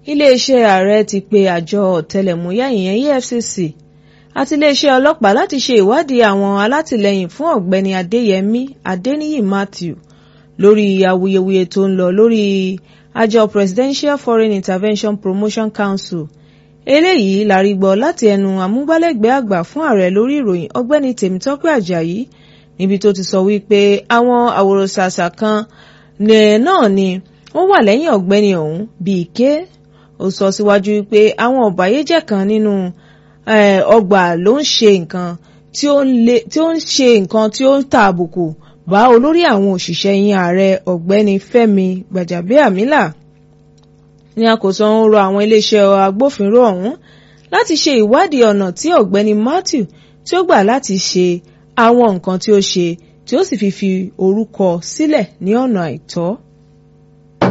iléeṣẹ́ ààrẹ ti pe àjọ ọ̀tẹlẹ̀múyẹ́ ìyẹn EFCC àti iléeṣẹ́ ọlọ́pàá láti ṣe ìwádìí àwọn alátìlẹyìn fún ọ̀gbẹ́ni Adéyẹmí Adéníyì Matthew lórí awuyewuye tó ń lọ lórí àjọ Presidential Foreign Intervention Promotion Council eléyìí la rí gbọ́ láti ẹnu amúgbálẹ́gbẹ̀ẹ́ àgbà fún ààrẹ lórí ìròyìn ọ̀gbẹ́ni Tèmítọ́pẹ́ Àjàyí níbi tó ti sọ wípé àwọn àwòrán-ṣàṣà kan náà ni ó wà lẹ́yìn ọ̀gbẹ́ni ọ̀hún bíi ké ó sọ síwájú wípé àwọn ọ̀bàyéjẹ́ kan nínú ọgbà ló ń ṣe nǹkan tí ó ń ṣe nǹkan tí ó ń ta àbùkù bá olórí àwọn òṣìṣẹ́ yín ààrẹ ọ̀gbẹ́ni Fẹ́mi Gbàjàbíàmílà ní àkóso ń rọ àwọn iléeṣẹ́ agbófinró ọ̀hún láti ṣe ìwádìí ọ̀nà tí ọ̀gbẹ́ni Matthew tí ó gbà láti ṣe àwọn nǹkan tí ó ṣe tí ó sì fi fi orúkọ sílẹ̀ ní ọ̀nà àìtọ́.